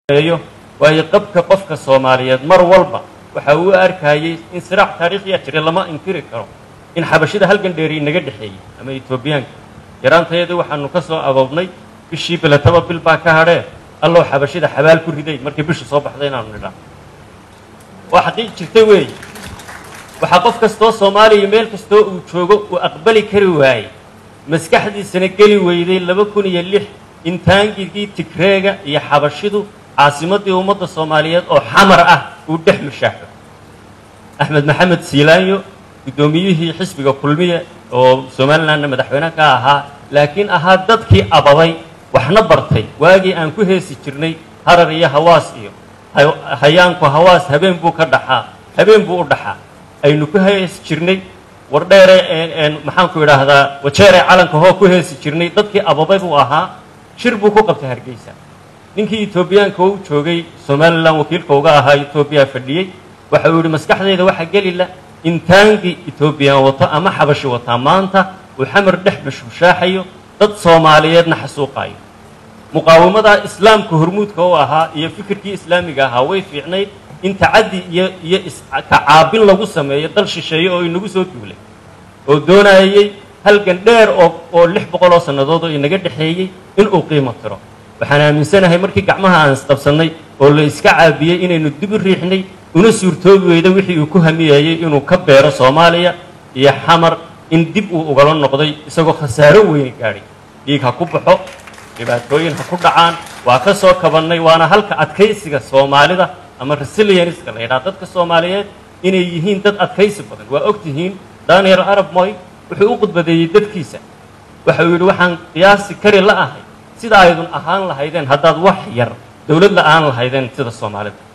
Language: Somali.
eeyo waayo qabka qofka soomaaliyeed mar walba waxa uu arkayay in siraac taariikhiya jira lama inkiri karo in xabashida halgan dheeri inaga dhexeeyey ama etoobiyaanka yaraantayadii waxaanu ka soo agoobnay bishii biletaba bil baa ka hadhee allow xabashida xabaal ku riday markii bishu soo baxday inaanu nidhaa waa xaqiiq jirta weeye waxaa qof kastoo soomaaliya meel kastoo uu joogo uu aqbali kari waayey maskaxdiisana geli weyday laba kun iyo lix in taangigii tigreega iyo xabashidu caasimaddii ummadda soomaaliyeed oo xamar ah uu dhex mushaaxo axmed maxamed siilaanyo guddoomiyihii xisbiga kulmiye oo somalilanna madaxweyne ka ahaa laakiin ahaa dadkii abaday waxna bartay waagii aan ku heesi jirnay harar iyo hawaas iyo hayaanku hawaas habeen buu ka dhaxaa habeen buu u dhaxaa aynu ku heesi jirnay wardheere maxaanku idhaahdaa wajeere calanka hoo ku heesi jirnay dadkii abaday buu ahaa shir buu ku qabtay hargeysa ninkii etoobiyaanka u joogay somalilan wakiilka uga ahaa etoobiya fadhiyey waxa uu yidhi maskaxdayda waxaa gelila in taangii etoobiyaan wato ama xabashi wataa maanta uu xamar dhex mashmushaaxayo dad soomaaliyeedna xasuuqaayo muqaawamadaa islaamka hormuudka u ahaa iyo fikirkii islaamiga ahaa way fiicnayd in tacaddi iyo iyo kacaabin lagu sameeyo dal shisheeye oo inagu soo duulay oo doonayey halgan dheer oo oo lix boqol oo sannadood oo inaga dhexeeyey inuu qiimo tiro waxaan aaminsanahay markii gacmaha aan isqabsannay oo la iska caabiyey inaynu dib u riixnay una suurtoobi weyda wixii uu ku hamiyayey inuu ka beero soomaaliya iyo xamar in dib uu ugala noqday isagoo khasaaro weyni gaadhay dhiig ha ku baxo dhibaatooyin ha ku dhacaan waa ka soo kabannay waana halka adkaysiga soomaalida ama resilienska la yidhaha dadka soomaaliyeed inay yihiin dad adkaysi badan waa og tihiin daniel arab moy wuxuu u khudbadeeyey dadkiisa waxa uu yidhi waxaan qiyaasi kari la ahay sida aydun ahaan lahaydeen haddaad wax yar dowlad la-aan lahaydeen sida soomaalida